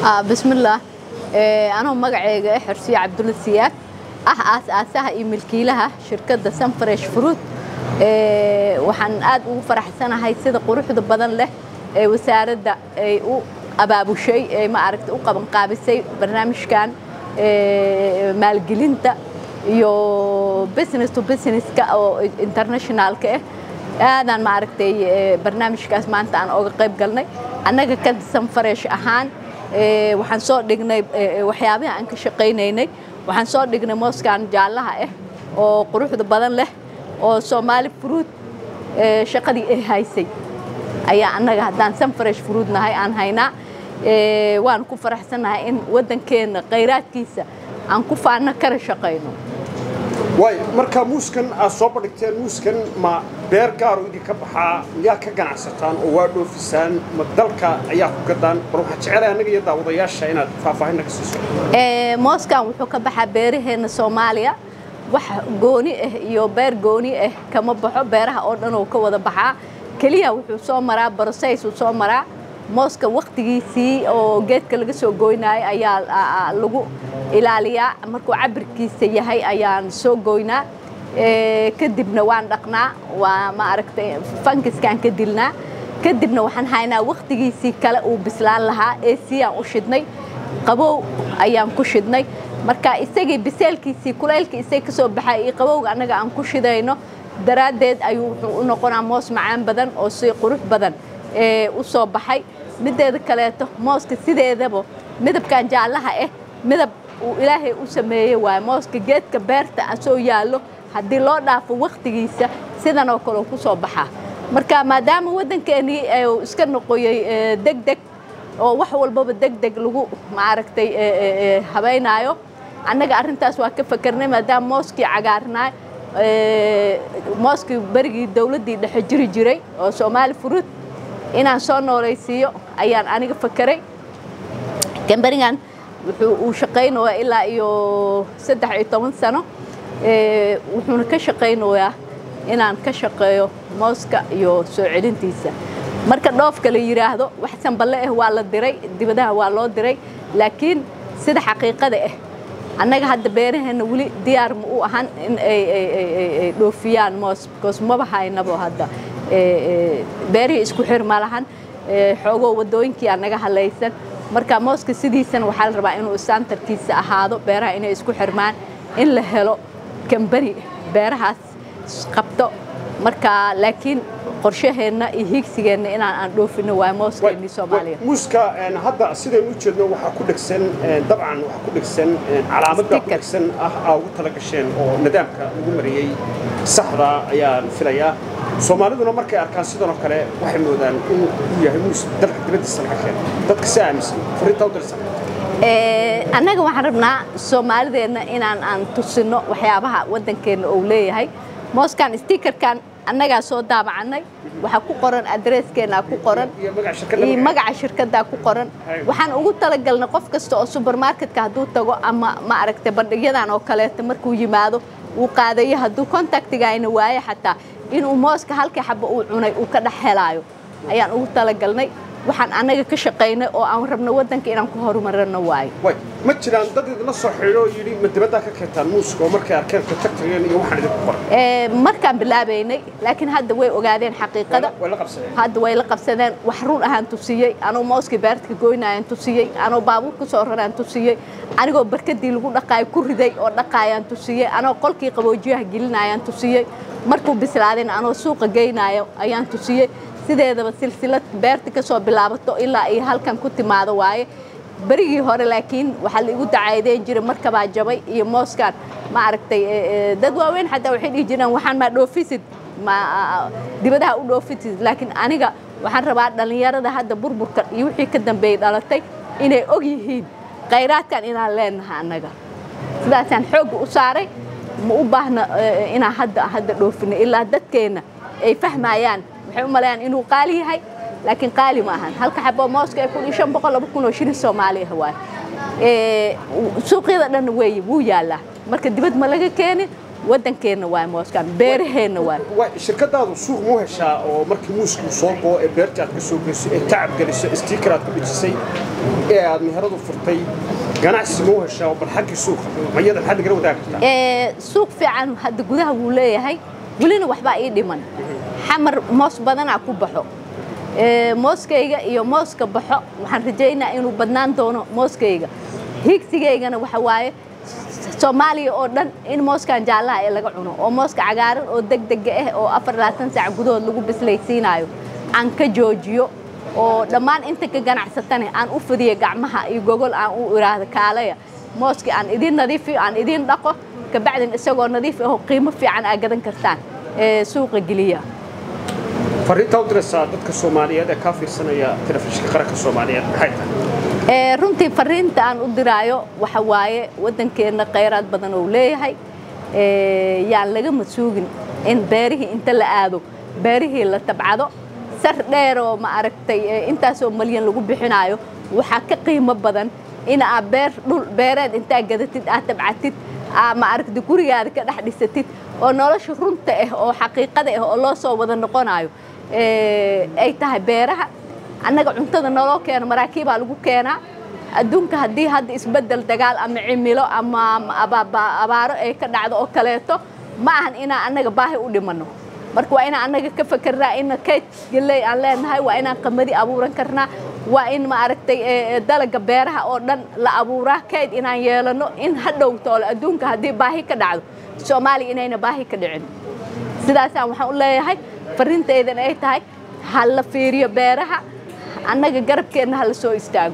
bismillaah anoo magacayga ah xorsiye cabdulla siyaad ah aas-aasaha iyo milkiilaha shirkadda sunfresh fruit waxaan aad ugu faraxsanahay sida quruxda badan leh ee wasaaradda ay u abaabushay ee ma aragta u qabanqaabisay barnaamijkan maalgelinta iyo business to businesska oo internationalka ah aadaan ma aragtay barnaamijkaas maanta aan oga qayb galnay annaga ka sunfresh ahaan waxaan soo dhignay waxyaabaha aan ka shaqaynaynay waxaan soo dhignay mooskan jaallaha ah oo quruxda badan leh oo soomaali fruit shaqadii ay haysay ayaa annaga haddaan sunfresh fruit nahay aan haynaa waan ku faraxsannahay in waddankeenna khayraadkiisa aan ku faanno kala shaqayno waay marka muuskan aad soo bandhigteen muuskan ma beer gaaro idinka baxaa miyaa ka ganacsataan oo waa dhoofisaan ma dalka ayaa ku gadaan bal waxaan jecelahay annaga iyo daawadayaasha inaad faahfaahinna ka siiso mooskan wuxuu ka baxaa beeraheenna soomaaliya wax gooni ah iyo beer gooni ah kama baxo beeraha oo dhan oo ka wada baxaa keliya wuxuu soo maraa broseys uu soo maraa mooska wakhtigiisii oo geedka laga soo goynaayo ayaa lagu ilaaliyaa markuu cabirkiisa yahay ayaan soo goynaa kadibna waan dhaqnaa waa ma aragtay fankiskaan ka dilnaa kadibna waxaan haynaa wakhtigiisii kale uu bislaan lahaa eesiyaan u shidnay qabow ayaan ku shidnay marka isagii biseelkiisii kulaylka isay ka soo baxay iyo qabowga annaga aan ku shidayno daraaddeed ayuu wuxuu u noqonaa moos macaan badan oo si qurux badan u soo baxay mideeda kaleeto mooska sideedaba midabkan jaallaha ah midab uu ilaahay u sameeyey waaye mooska geedka beerta asoo yaallo haddii loo dhaafo wakhtigiisa sidan oo kale ku soo baxaa marka maadaama waddankeenii iska noqoyey deg deg oo wax walbaba deg deg lagu maaragtay habaynaayo annaga arrintaas waa ka fakarnay maadaama mooskii cagaarnaay mooskii berigii dowladdii dhexe jiri jiray oo soomaali fruit inaan soo noolaysiiyo ayaan aniga fakaray gambarigan wuxuu uu shaqaynayaa ilaa iyo saddex iyo toban sano wuxuuna ka shaqaynayaa inaan ka shaqeeyo mooska iyo soo celintiisa marka dhoofka la yidhaahdo wax sanballe ah waa la diray dibadaha waa loo diray laakiin sida xaqiiqada ah annaga hadda beeraheenna weli diyaar ma u ahan in ay dhoofiyaan moos because maba haynabo hadda beerihii isku xir ma lahan xoogoo waddooyinkiiaa naga halaysan marka mooska sidiisana waxaa la rabaa inuu santarkiisa ahaado beeraha inay isku xirmaan in la helo kambani beerahaas qabto marka laakiin qorshaheenna iyo hiigsigeenna inaan aan dhoofino waa mooskeenii soomaaliya muuska hadda sidaynu u jeedno waxaa ku dhegsan dabcan waxaa ku dhegsan calaamadda ku dhegsan ah aa ugu tala gasheen oo nidaamka lagu mariyey saxda ayaan filayaa soomaaliduna markay arkaan sidanoo kale waxay moodaan inuu yahay muus dalka dibaddiisa laga keeno dadka si aaminsan fariintaa u dirsan annaga waxaan rabnaa soomaalideenna inaan aan tusino waxyaabaha waddankeenna uu leeyahay mooskan stikerkan annagaa soo daabacannay waxaa ku qoran adreeskeenaa ku qoran iyo magaca shirkaddaa ku qoran waxaan ugu talagalnay qof kasta oo subermarketka hadduu tago ama ma aragtay bandhigyadan oo kaleeto markuu yimaado uu qaadayo hadduu kontaktigayna waayo xataa inuu mooska halkii xaba uu cunay uu ka dhex helaayo ayaan ugu talagalnay waxaan annaga ka shaqaynay oo aan rabno waddanka inaan ku horumarino waayo ma jiraan dad idinla soo xidhiidho yidhi ma dibaddaa ka keentaan muuska oo markay arkeen kontaktigeen iyo waxaan idinku qoran markaan bilaabaynay laakiin hadda way ogaadeen xaqiiqada hadda way la qabsadeen wax run ahaan tusiyey anoo mooskii beertka goynayaan tusiyey anoo baabuur ku soo raraan tusiyey anigoo barkadii lagu dhaqaayo ku riday oo dhaqaayaan tusiyey anoo qolkii qaboojiyaha gelinayaan tusiyey markuu bislaadayna anoo suuqa geynayo ayaan tusiyey sideedaba silsilad beerta ka soo bilaabato ilaa iyo halkan ku timaado waaye berigii hore laakiin waxaa la igu dacaydeyn jiray markabaa jabay iyo mooskan ma aragtay dad waaweyn xataa waxay dhihi jireen waxaan maa dhoofisid ma dibadaha u dhoofisid laakiin aniga waxaan rabaa dhallinyarada hadda burburka iyo wixii ka dambeeyey dhalatay inay og yihiin khayraadkan inaan leenahay annaga sidaasaan xoogga u saaray ma u baahna inaan hadda hadda dhoofino ilaa dadkeenna ay fahmayaan waxay u maleeyaan inuu qaali yahay laakiin qaali ma ahan halka xabo mooska ay kun iyo shan boqol laba kun oo shilin soomaali ah waay suuqyada dhan weeye wuu yaalaa marka dibad ma laga keenin waddankeenna waay mooskan beeraheenna waay shirkadaadu suuq muu heshaa oo markii muuskuu soo goo ee beerta aad ka soo geyso ee tacab geliso stiikar aad ku dhejisay ee aad meheradu furtay ganacsi muu heshaa oo bal xaggii suuqa mayada maxaad nagala wadaagi kartaa suuq fiican hadda gudaha wuu leeyahay welina waxbaa ii dhiman xamar moos badanaa ku baxo mooskayga iyo mooska baxo waxaan rajaynaa inuu badnaan doono mooskayga higsigaygana waxa waaye soomaaliya oo dhan in mooskan jaallaha ee laga cuno oo mooska cagaaran oo degdega ah oo afar labaatan saac gudahood lagu bislaysiinayo aan ka joojiyo oo dhammaan inta ka ganacsatane aan u fidiyo gacmaha iyo gogol aan u iraahdo kaalaya mooskii aan idiin nadiifiyo aan idiin dhaqo kabacdin isagoo nadiif ahoo qiimo fiican aa gadan kartaan suuqa geliya fariintaa u diraysaa dadka soomaaliyeed ee kaa fiirsanaya telefishinka qaranka soomaaliyeed maxay tahay runtii fariinta aan u diraayo waxa waaye waddankeenna khayraad badan oo leeyahay yaan laga masuugin in beerihii inta la aado beerihii la tabcado sar dheer oo ma aragtay intaasoo malyan lagu bixinaayo waxaa ka qiimo badan in aad beer dhul beereed intaa gadatid aad tabcatid aa ma aragtay gurigaada ka dhex dhisatid oo nolosha runta ah oo xaqiiqada ah oo loo soo wada noqonayo ay tahay beeraha annaga cuntada naloo keeno maraakiibaa lagu keenaa adduunka haddii hadda isbeddel dagaal ama cimilo ama abaaro ay ka dhacdo oo kaleeto ma ahan inaan annaga baahi u dhimanno marka waa inaan annaga ka fakarnaa in kayd galley aan leenahay waa inaan qamadi abuuran karnaa waa in ma aragtay dalaga beeraha oo dhan la abuuraa kayd inaan yeelano in ha dhowtoole adduunka haddii baahi ka dhacdo soomaaliya inayna baahi ka dhicin sidaasaan waxaan u leeyahay fariintaydan ay tahay ha la fiiriyo beeraha annaga garabkeenna ha la soo istaago